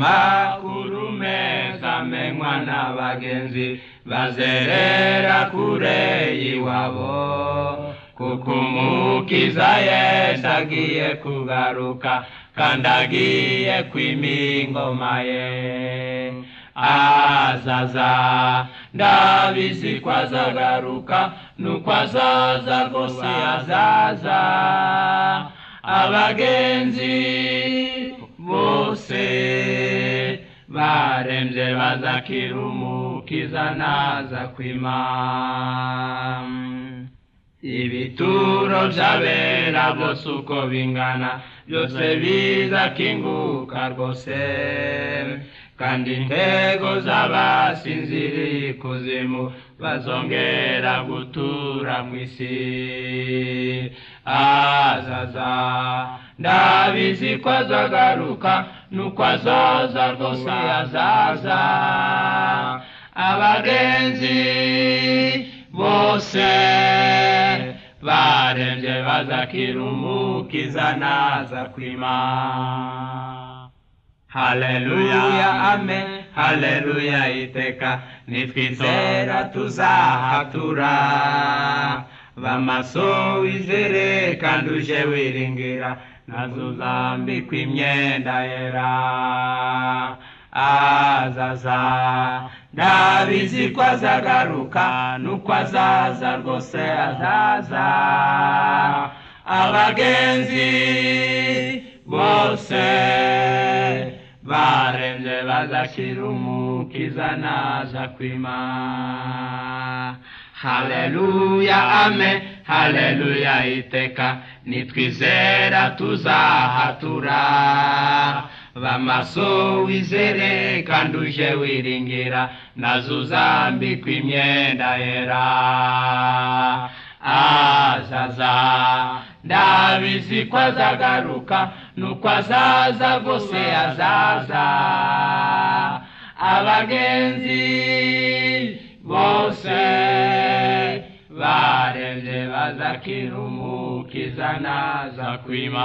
haramakurume zamenywa n'abagenzi bazerera kure y'iwabo kuko umukiza yesu agiye kugaruka kandi agiye kwima ingoma ye azaza ndabizi ko azagaruka nuko azaza rwose azaza abagenzi bose barembye bazakira umukiza naza kwima ibituro by'abera bose uko bingana byose bizakinguka rwose kandi intego z'abasinziriye ikuzimu bazongera gutura mu isi azaza ndabizi ko azagaruka nuko azaza rwose azaza abagenzi bose barembye bazakira umukiza naza kwima haleluya amen haleluya iteka nitwizera tuzahatura bamaso wizere kandi uje wiringira nazo zambikwa imyenda yera azaza ndabizi ko azagaruka nuko azaza rwose azaza abagenzi bose barembye bazashyira umukiza naza kwima haleluya amen haleluya iteka nitwizera tuzahatura bamaso wizere kandi uje wiringira nazo uzambikwa imyenda yera azaza ndabizi ko azagaruka nuko azaza rwose azaza abagenzi bose barembye bazakira umukiza naza kwima